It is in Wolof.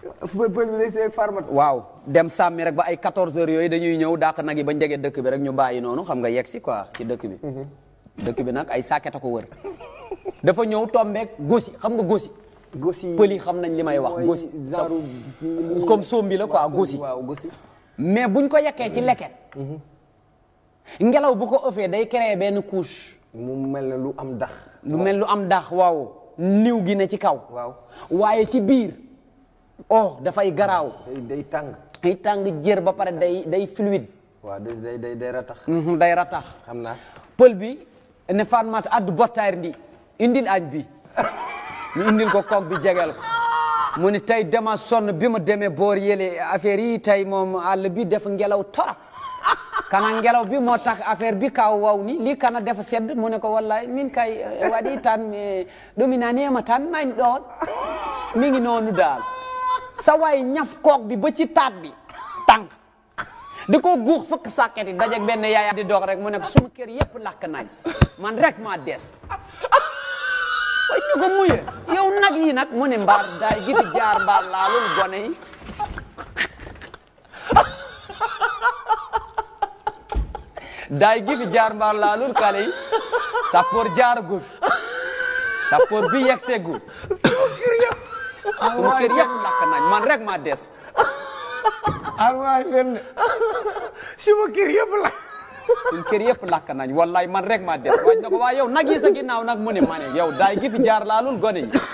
pël pël bi lay farmat waaw dem sàmmi rek ba ay 14 heures yooyu dañuy ñëw dàq nag yi ba njege dëkk bi rek ñu bàyyi noonu xam nga yegg si quoi ci dëkk bi dëkk bi nag ay sàkket a ko wër dafa ñëw tombeek gosi xam nga gosi gosi pël yi xam nañ li may wax mooy gosi genre comme sombi la quoi gosi waaw gosi mais buñ ko yekkee ci leket ngelaw bu ko ëffee day créer benn couche mu mel ne lu am dax lu mel lu am dax waaw niw gi ne ci kaw waaw waaye ci biir oh dafay garaaw day day tàng ay tàng jër ba pare day day fluide waaw day day day day ratax Mhm, day ratax xam naa pël bi ne Fatmata addu bottaari ndi indil añ bi ñu indil ko kook bi jegel ko mu ni tey dama sonn bi ma demee boor yële affaire yi tey moom àll bi def ngelaw torop kana ngelaw bi moo tax affaire bi kaw waw ni lii kana defa sedd mu ne ko wallahi min kay eh, waɗi tan mi ɗuminanima tan mani ɗon mi ngi noonu daal sa waay ñaf kook bi ba ci taat bi tànk di ko guux fëkk sàkket yi dajeeg benn yaaya di dox rek mu ne ko suma kër yëpp lakk nañ man rek maa des way ñu ko muye yow nag yi nag mu ne mbaar daay gi fi jaar mbaar laalul gone yi daay gi fi jaar mbaar laalul kale yi sappoor jaar gu fi sappoor bi yegg see gu suma kër yëpp lakk nañ man rek maa des alwaay fen suma kër yëpp la suñ kër yëpp lakk nañ wallaay man rek maa des waaj na ko waa yow nag yi sa ginnaaw nag mu ne ma ne yow daay gi fi jaar laalul gone yi